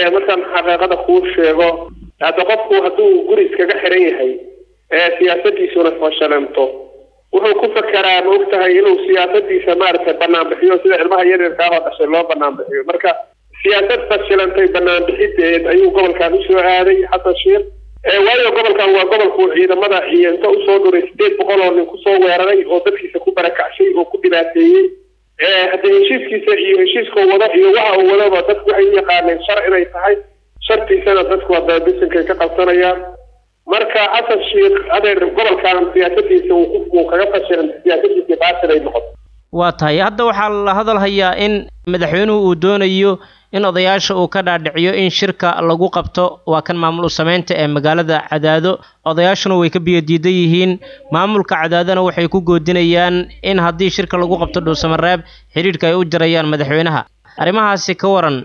markaan xaqiiqada kuu sheego hadda qofku hadduu guri iskaga xiran yahay siyaasadiisuna fashalanto wuxuu ku fakeraa ma ogtahay inuu siyaasadiisa maaragtay banaan bixiyo sida ilmaha yaryarkaa oo dhashay loo banaan bixiyo marka siyaasad fashilantay banaan bixideed ayuu gobolkan usoo aaday xasan sheekh waayo gobolkan waa gobolku ciidamada iyo inta usoo dhuray sideed boqol oo nin kusoo weeraray oo dadkiisa ku barakacshay oo ku dhibaateeyey hadda heshiiskiisa iyo heshiiska wado iyo waxa uu wadaba dadku waxay u yaqaaneen shar inay tahay shartiisana dadku hadda bisankay ka qabsanayaan marka xasan sheekh adeer gobolkan siyaasadiisa uu kaga fashilan siyaasadiisa baatil ay noqoto waa tahay hadda waxaa la hadal hayaa in madaxweynuhu uu doonayo in odayaasha uu ka dhaadhiciyo in shirka lagu qabto waa kan maamul sameynta ee magaalada cadaado odayaashuna way ka biyo diidan yihiin maamulka cadaadona waxay ku goodinayaan in haddii shirka lagu qabto dhuusamareeb xidhiidhka ay u jarayaan madaxweynaha arrimahaasi ka waran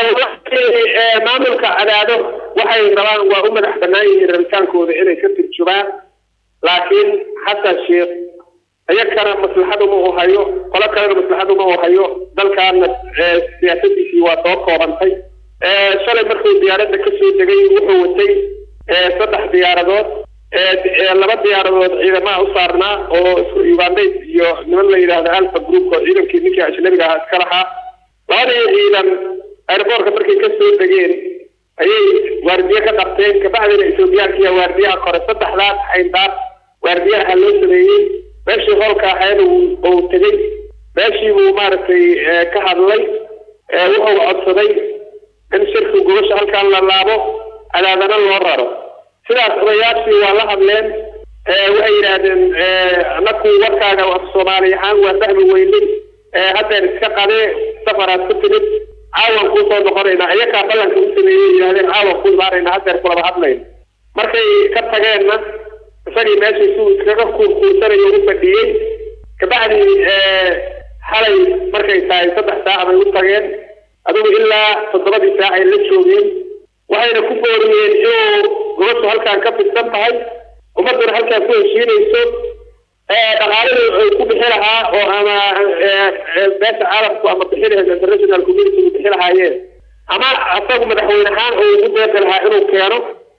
maamulka cadaado waxay rabaan waa u madax bannaan yihiin rabitaankooda inay ka turjumaan laakiin xasan sheekh iyakana maslaxad uma u hayo qolo kalena maslaxad uma u hayo dalkaana siyaasadiisii waa soo koobantay shalay markuu diyaaradda kasoo degay wuxuu watay saddex diyaaradood laba diyaaradood ciidamaha u saarnaa oo ugandays iyo niman la yidhaahdo alfa group oo ciidankii ninkii ajnabiga ahaa iska lahaa labadii ciidan airboortka markay kasoo degeen ayay waardiye ka qabteen kabacdina ethoobiyaankiiya waardiyaha kore saddexdaas xayndaar waardiyaha loo sameeyey meeshii hoolka ahayd uu tegey meeshii buu maaragtay ka hadlay wuxuu codsaday in shirku gobasha halkaan la laabo cadaadana loo raro sidaas odayaashii waa la hadleen waxay yidhaahdeen anaku warkaaga af soomaali ahaan waa fahmi weynay haddeer iska qadee safaraad ku timid caawan kuusoo noqonaynaa iyakaa ballanka u sameeyey yidhahdeen caawan ku imaanaynaa haddeer kulaba hadlayna markay ka tageenna isagii meeshii suu iskaga kuurkuursanayo u fadhiyey kabacdii xalay markay tahay saddex saac bay u tageen adigu ilaa toddobadii saac ay la joogeen waxayna ku booriyeen inuu gobashu halkaan ka fidsan tahay ummadduna halkaan ku heshiinayso dhaqaaladii ay ku bixi lahaa oo ama beesha caalamku ama bixi lahayd international community u bixi lahaayeen ama asagu madaxweyne ahaan uu ugu deeqi lahaa inuu keeno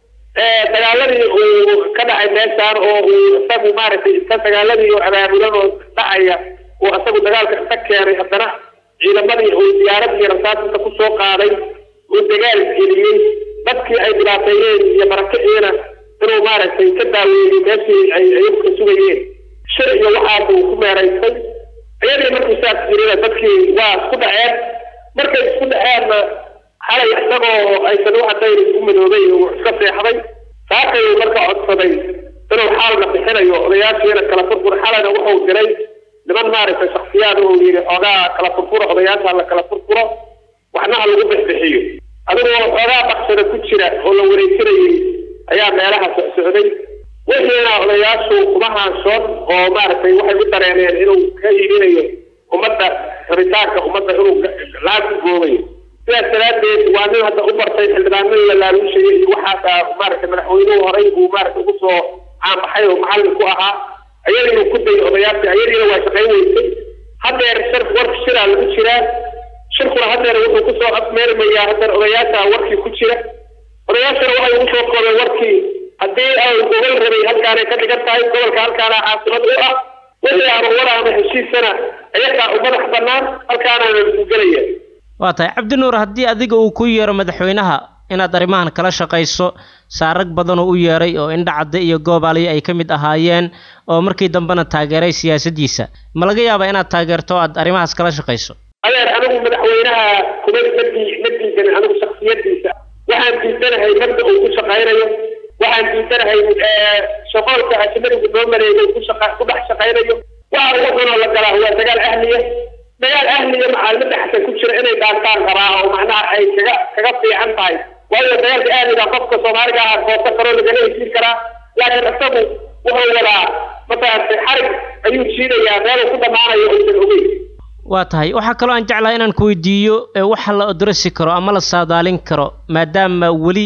dagaaladii uu ka dhacay meeshaan oo uu isagu maaragtay inta dagaaladii oo abaabulan oo dhacaya uu isagu dagaalka inta keenay haddana ciidamadii uu diyaaradii rasaasita kusoo qaaday uu dagaal geliyey dadkii ay dhibaateeyeen iyo marakiciina inuu maaragtay ka daaweeyey meeshii ay ayagu ka sugayeen shir iyo waxaas uu ku meeraystay iyadii markuu saas jirina dadkii waa isku dhaceen markay isku dhaceenna xalay isagoo aysan u cadayn isku midoobay uu iska seexday saakay marka codsaday inuu xaalna bixinayo odayaashiina kala furfur xalayna wuxuu diray niman maaragtay shaksiyaad oo yidhi xoogaa kala furfuro odayaasha la kala furfuro waxna ha lagu bixbixiyo adigoo xoogaa baksada ku jira oo la wareejinayay ayaa meelaha socsocday wixiina odayaashu kuma haanshoon oo maaragtay waxay u dareeneen inuu ka iibinayo ummadda rabitaanka ummadda inuu lacag ku goobayo sidaas daraaddeed waa nin hadda u bartay xildhibaanadii la laaluushayay iyo waxaasa maaragtay madaxweynuhu horay buu maaragtay ugu soo caanbaxay oo macallin ku ahaa ayadiinu ku dayay odayaashii ayadiina waa shaqayn weysay haddeer shir warka shiraa lagu jiraa shirkuna haddeer wuxuu kusoo afmeermayaa haddeer odayaasha warkii ku jira odayaashana waxay ugu soo koobeen warkii haddii ay gobol rabay halkaanay ka dhigan tahay gobolka halkaana caasimad u ah wixii ama wada ama heshiisana ayagaa u madax bannaan halkaanaana lagu gelaya waa tahay cabdinuur haddii adiga uu ku yeero madaxweynaha inaad arrimahan kala shaqayso saarag badanoo u yeeray oo indhacadde iyo goobaaliyo ay ka mid ahaayeen oo markii dambena taageeray siyaasaddiisa ma laga yaabaa inaad taageerto o aad arrimahaas kala shaqayso adeer anigu madaxweynaha kuma madii ma diidanin anigu shaksiyadiisa waxaan diidanahay mabda uu ku shaqaynayo waxaan diidanahay shaqoolka ajnadigu noo maleegay ku shaqa ku dhex shaqaynayo waxa ugu xunoo la galaa waa dagaal ahliya dagaal ahliya macaalimada xasan ku jira inay dhaantaan qabaa oo macnaha ay kaga kaga fiican tahay waayo dagaalka ahliga qofka soomaaliga ah goosa karoo lagala heshiin karaa laakiin isagu wuxuu wadaa masaartay xarig ayuu jiidayaa meeluu ku dhammaanayo aysan ogeyn waa tahay waxaa kaloo aan jeclahay inaan ku weydiiyo waxa la odrasi karo ama la saadaalin karo maadaama weli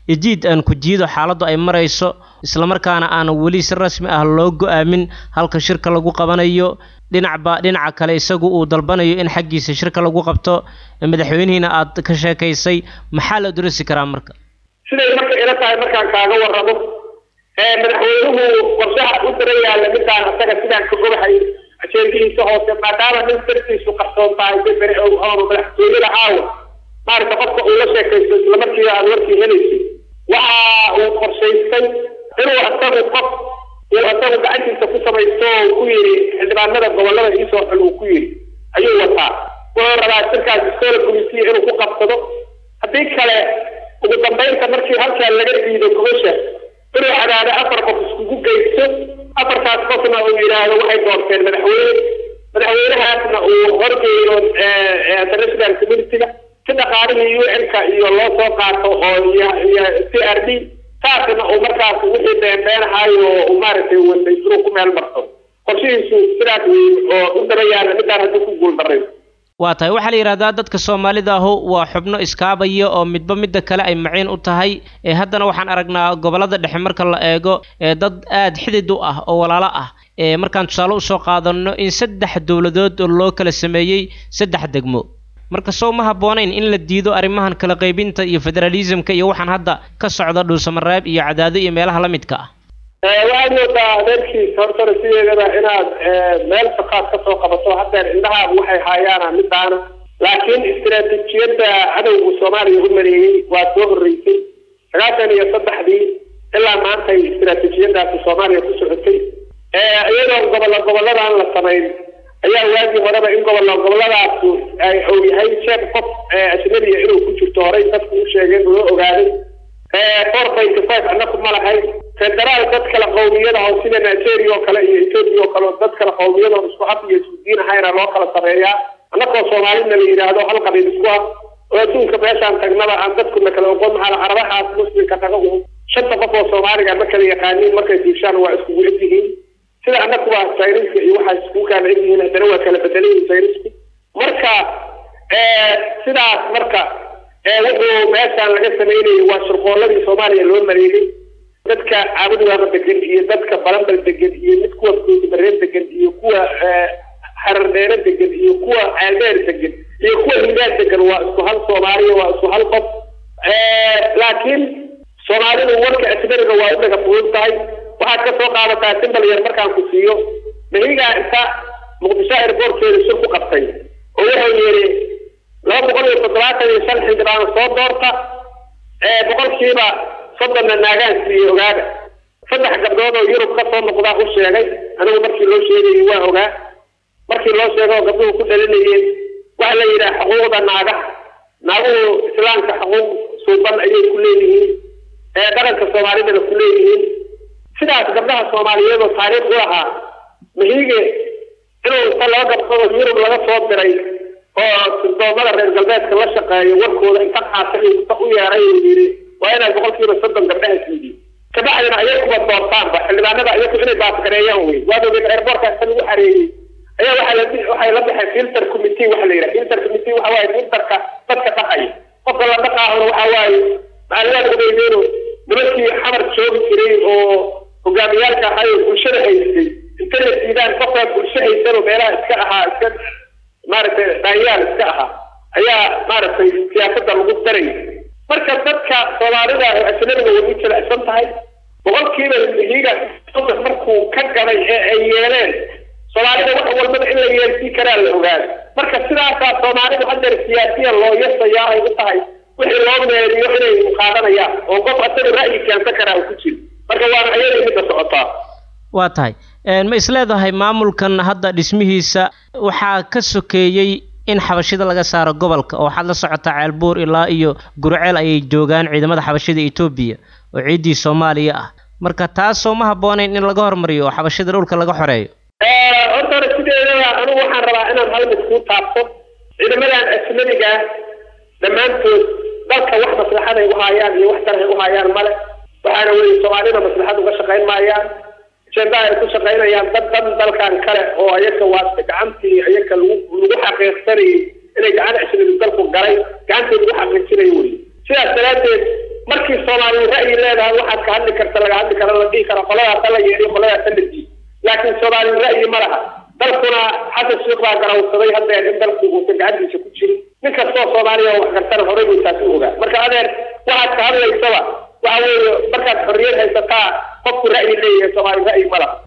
ejiid aan ku jiido xaaladdu ay marayso islamarkaana aan weli si rasmi ah loo go-aamin halka shirka lagu qabanayo dhinacba dhinaca kale isagu uu dalbanayo in xaggiisa shirka lagu qabto madaxweynihiina aad ka sheekaysay maxaa la durasi karaa marka siday marka ila tahay markaan kaaga warramo madaxweynuhu qorshaha u daran yaalla midaan asaga sidaan ka ogahay ajeendadiisa hoose maadaama nin dartiisu qarsoon tahay bebere oonu madaxtooyada aawa maaragta qofka uu la sheekaysto isla markiiba aad warkii helaysay waxa uu qorshaystay inuu asagu qof uu asagu gacantiisa ku samaysto oo ku yidhi xildhibaanada gobollada iisoo xul uu ku yidhi ayuu wataa wuxuu rabaa shirkaas iskoola gumisiya inuu ku qabsado haddii kale ugu dambaynta markii halkaa laga diido gobasha inuu cadaado afar qof iskugu geysto afartaas qofna uu yidhaahdo waxay doorteen madaxweyne madaxweynahaasna uu horgeeyo international community-ga si dhaqaalihii u n-ka iyo loo soo qaato oo iyo iyo c r d saasna uu markaas wixii beenbeenahayo uu maaragtay watay inuu ku meel marto qorshihiisu sidaas wey oo u dabayaana midaan haddii ku guul daray waa tahay waxaa la yidhahdaa dadka soomaalida ahu waa xubno iskaabaya oo midba midda kale ay maciin u tahay ee haddana waxaan aragnaa gobollada dhexe marka la eego ee dad aada xidid u ah oo walaalo ah ee markaan tusaale usoo qaadanno in saddex dowladood oo loo kala sameeyey saddex degmo marka sow ma habboonayn in la diido arrimahan kala qaybinta iyo federalismka iyo waxaan hadda ka socda dhuusamareeb iyo cadaado iyo meelaha la midka ah waxaad moodaa adeerkiis hortana sideedaba inaad meel shaqaad ka soo qabato haddeer indhahaagu waxay haayaana midaana laakiin istiraatiijiyadda cadowga soomaaliya u maleeyey waa soo horreysay sagaashan iyo saddexdii ilaa maantay istiraatiijiyadaasi soomaaliya ku socotay iyadoo gobollo gobolladan la samayn ayaa waagii horeba in gobollo gobolladaas uu yahay sheeb qof ajnabiya inuu ku jirto horey dadku u sheegeen loo ogaaday four point five annaku ma lahayn federaal dad kale qowmiyada oo sida nigeria oo kale iyo ethoopia oo kale dad kale qowmiyada oo isku af iyo isku diin ahayna loo kala sameeyaa annakoo soomaalina la yidhaahdo hal qabiil isku ah oo adduunka meeshaan tagnaba aan dadkuna kala oqon maxaa carabahaas muslimka naga u shanta qof oo soomaaliga ma kala yaqaaniin markay diishaan waa iskugu eg yihiin sida annakuba sayniska iyo waxaa iskugu kala eg yihiin haddana waa kala bedelan yihiin saynisku marka sidaas marka wuxuu meeshaan laga sameynayay waa shirqooladii soomaaliya loo maleegay dadka caabudigaaba degan iyo dadka balambal degan iyo mid kuwa bareen degan iyo kuwa xarardheere degan iyo kuwa ceeldeer degan iyo kuwa hidaad degan waa isku hal soomaaliya waa isku hal qof laakiin soomaalidu warka ajnariga waa u dhaga fudud tahay waxaad ka soo qaadataa simbal yar markaan ku siiyo mahigaa inta muqdisho airboortkeeda shir ku qabtay oo wuxuu yidhi laba boqol iyo toddobaatan iyo shan xildhibaan soo doorta boqolkiiba soddonna naagaan siiyey ogaada saddex gabdhood oo yurub ka soo noqdaa u sheegay anigu markii loo sheegayay waa ogaa markii loo sheegay oo gabdhuhu ku dhalinayeen waxa la yidhaha xuquuqda naagaha naaguhu islaamka xuquuq suuban ayay ku leeyihiin dhaqanka soomaalidana ku leeyihiin sidaas gabdhaha soomaaliyeed oo taariikh u lahaa mahiige inuu inta laba gabdhood oo yurub laga soo diray oo sirdoomada reer galbeedka la shaqeeyo warkooda inta qaatay inta u yeeray uu yidhi waa inaad boqolkiiba soddon gabdhaha siidiin kabacdina ayakuba doortaanba xildhibaanada ayaku inay baasgareeyaan wey waad ogeed airboortka inta lagu xareeyey ayaa waxaa la waxay la baxeen filter committee waxa la yidhaha filter committee waxa waaye filterka dadka dhaqaya qofka la dhaqaahona waxa waaye macalimaad ogeydeeno nimankii xamar joogi jiray oo hogaamiyaalka ahay oo bulshada haystay inta la siidaan qofkaa bulsho haysanoo meelaha iska ahaa iska maaragtay dhaanyaal iska ahaa ayaa maaragtay siyaasadda lagu daray marka dadka soomaalida oo ajnabiga way u jilecsan tahay boqolkiiba higa markuu ka galay ee ay yeeleen soomaalida wax walbaba in la yeelsii karaa la ogaada marka sidaasaa soomaalidu haddeer siyaasiyan loo yasayaa ay u tahay wixii loo meeriyo inay qaadanayaan oo qof asaga ra'yi keensan karaa uu ku jiro marka waana ayada midda socotaa waa tahay ma isleedahay maamulkan hadda dhismihiisa waxaa ka sokeeyey in xabashida laga saaro gobolka oo waxaad la socotaa ceelbuur ilaa iyo gurceel ayay joogaan ciidamada xabashida etoobiya oo ciiddii soomaaliya ah marka taasoo ma habboonayn in laga hormariyo oo xabashida dhulka laga xoreeyo horta hore sideedaba anigu waxaan rabaa inaan hal mid kuu taabto ciidamadan ajnabiga dhammaantood dalka wax maslaxaday u haayaan iyo wax kale u haayaan male waxaana weye soomaalida maslaxad uga shaqayn maayaan ajendaha ay ku shaqaynayaan dad dan dalkan kale oo ayaga waa gacantii ayaga lagu lagu xaqiiqsanayay inay gacan ajnabi dalku galay gacantii lagu xaqiijinayo wey sidaas daraaddeed markii soomaali soomaali ra'yi leedahay waxaad ka hadli karta laga hadli kara la dhihi kara qoladaasa la yeedhiyo qoladaasa la diiyo laakiin soomaali ra'yi ma laha dalkuna xasan sheekh baa garawsaday haddeer in dalku uusan gacantiisa ku jirin nin kastoo soomaaliya oo wax gartana horey buu taasi u ogaa marka adeer waxaad ka hadlaysaba waxa weeye markaad xorriyad haysataa qofku ra'yi leeyahay soomaali ra'yi ma laha